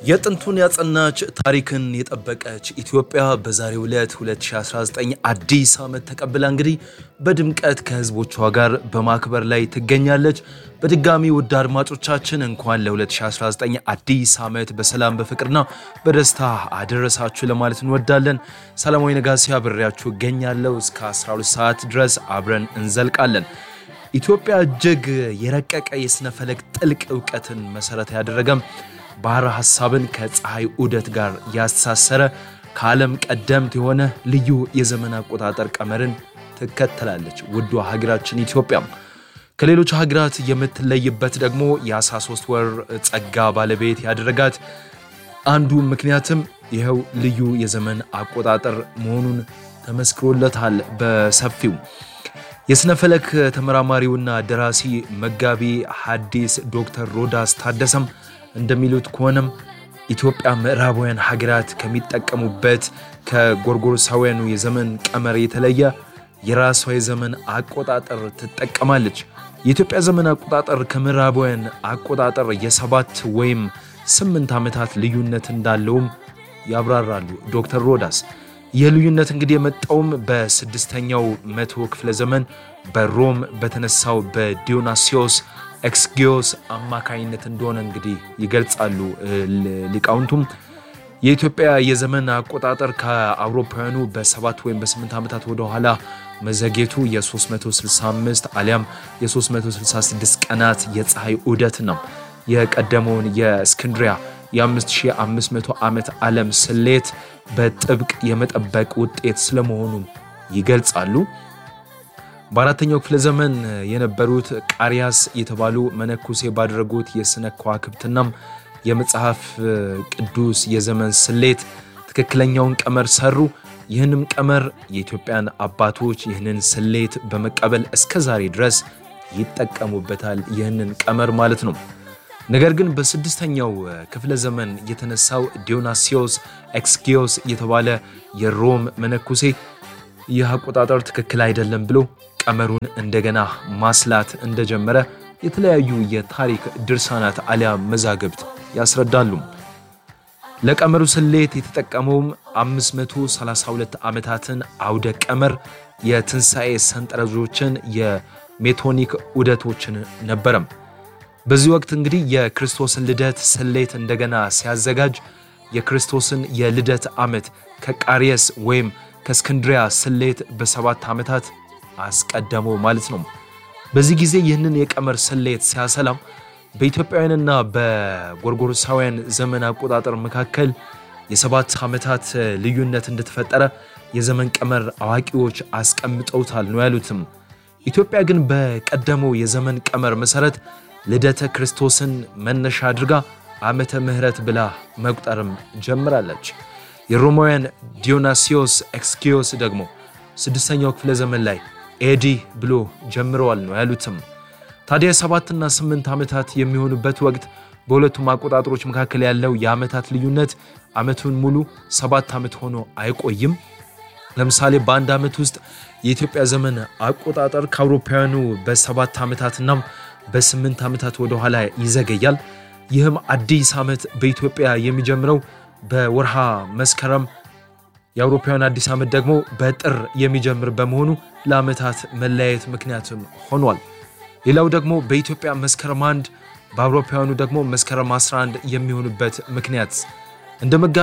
የጥንቱን ያጸናች ታሪክን የጠበቀች ኢትዮጵያ በዛሬው ዕለት 2019 አዲስ ዓመት ተቀብላ እንግዲህ በድምቀት ከህዝቦቿ ጋር በማክበር ላይ ትገኛለች። በድጋሚ ውድ አድማጮቻችን እንኳን ለ2019 አዲስ ዓመት በሰላም በፍቅርና በደስታ አደረሳችሁ ለማለት እንወዳለን። ሰላማዊ ነጋሲ አብሬያችሁ እገኛለሁ። እስከ 12 ሰዓት ድረስ አብረን እንዘልቃለን። ኢትዮጵያ እጅግ የረቀቀ የሥነ ፈለክ ጥልቅ እውቀትን መሠረት ያደረገም ባህረ ሐሳብን ከፀሐይ ዑደት ጋር ያስተሳሰረ ከዓለም ቀደምት የሆነ ልዩ የዘመን አቆጣጠር ቀመርን ትከተላለች። ውዷ ሀገራችን ኢትዮጵያም ከሌሎች ሀገራት የምትለይበት ደግሞ የ13 ወር ጸጋ ባለቤት ያደረጋት አንዱ ምክንያትም ይኸው ልዩ የዘመን አቆጣጠር መሆኑን ተመስክሮለታል በሰፊው። የሥነ ፈለክ ተመራማሪውና ደራሲ መጋቢ ሐዲስ ዶክተር ሮዳስ ታደሰም እንደሚሉት ከሆነም ኢትዮጵያ ምዕራባውያን ሀገራት ከሚጠቀሙበት ከጎርጎሮሳውያኑ የዘመን ቀመር የተለየ የራሷ የዘመን አቆጣጠር ትጠቀማለች። የኢትዮጵያ ዘመን አቆጣጠር ከምዕራባውያን አቆጣጠር የሰባት ወይም ስምንት ዓመታት ልዩነት እንዳለውም ያብራራሉ ዶክተር ሮዳስ። ይህ ልዩነት እንግዲህ የመጣውም በስድስተኛው መቶ ክፍለ ዘመን በሮም በተነሳው በዲዮናሲዮስ ኤክስጊዮስ አማካኝነት እንደሆነ እንግዲህ ይገልጻሉ ሊቃውንቱም። የኢትዮጵያ የዘመን አቆጣጠር ከአውሮፓውያኑ በሰባት ወይም በስምንት ዓመታት ወደኋላ መዘጌቱ የ365 አሊያም የ366 ቀናት የፀሐይ ዑደት ነው። የቀደመውን የእስክንድሪያ የ5500 ዓመት ዓለም ስሌት በጥብቅ የመጠበቅ ውጤት ስለመሆኑም ይገልጻሉ። በአራተኛው ክፍለ ዘመን የነበሩት ቃሪያስ የተባሉ መነኩሴ ባደረጉት የሥነ ከዋክብትናም የመጽሐፍ ቅዱስ የዘመን ስሌት ትክክለኛውን ቀመር ሰሩ። ይህንም ቀመር የኢትዮጵያን አባቶች ይህንን ስሌት በመቀበል እስከ ዛሬ ድረስ ይጠቀሙበታል። ይህንን ቀመር ማለት ነው። ነገር ግን በስድስተኛው ክፍለ ዘመን የተነሳው ዲዮናሲዮስ ኤክስጊዮስ የተባለ የሮም መነኩሴ ይህ አቆጣጠር ትክክል አይደለም ብሎ ቀመሩን እንደገና ማስላት እንደጀመረ የተለያዩ የታሪክ ድርሳናት አሊያም መዛግብት ያስረዳሉ። ለቀመሩ ስሌት የተጠቀመውም 532 ዓመታትን አውደ ቀመር የትንሣኤ ሰንጠረዦችን የሜቶኒክ ዑደቶችን ነበረም። በዚህ ወቅት እንግዲህ የክርስቶስን ልደት ስሌት እንደገና ሲያዘጋጅ የክርስቶስን የልደት ዓመት ከቃሪየስ ወይም ከእስክንድሪያ ስሌት በሰባት ዓመታት አስቀደመው ማለት ነው። በዚህ ጊዜ ይህንን የቀመር ስሌት ሲያሰላም በኢትዮጵያውያንና በጎርጎሮሳውያን ዘመን አቆጣጠር መካከል የሰባት ዓመታት ልዩነት እንደተፈጠረ የዘመን ቀመር አዋቂዎች አስቀምጠውታል ነው ያሉትም። ኢትዮጵያ ግን በቀደመው የዘመን ቀመር መሠረት ልደተ ክርስቶስን መነሻ አድርጋ ዓመተ ምሕረት ብላ መቁጠርም ጀምራለች። የሮማውያን ዲዮናሲዮስ ኤክስጊዮስ ደግሞ ስድስተኛው ክፍለ ዘመን ላይ ኤዲ ብሎ ጀምረዋል ነው ያሉትም። ታዲያ ሰባትና ስምንት ዓመታት የሚሆኑበት ወቅት በሁለቱም አቆጣጠሮች መካከል ያለው የዓመታት ልዩነት ዓመቱን ሙሉ ሰባት ዓመት ሆኖ አይቆይም። ለምሳሌ በአንድ ዓመት ውስጥ የኢትዮጵያ ዘመን አቆጣጠር ከአውሮፓውያኑ በሰባት ዓመታትና በስምንት ዓመታት ወደኋላ ይዘገያል። ይህም አዲስ ዓመት በኢትዮጵያ የሚጀምረው በወርሃ መስከረም የአውሮፓውያን አዲስ ዓመት ደግሞ በጥር የሚጀምር በመሆኑ ለዓመታት መለያየት ምክንያትም ሆኗል። ሌላው ደግሞ በኢትዮጵያ መስከረም አንድ በአውሮፓውያኑ ደግሞ መስከረም 11 የሚሆንበት ምክንያት እንደ መጋቢ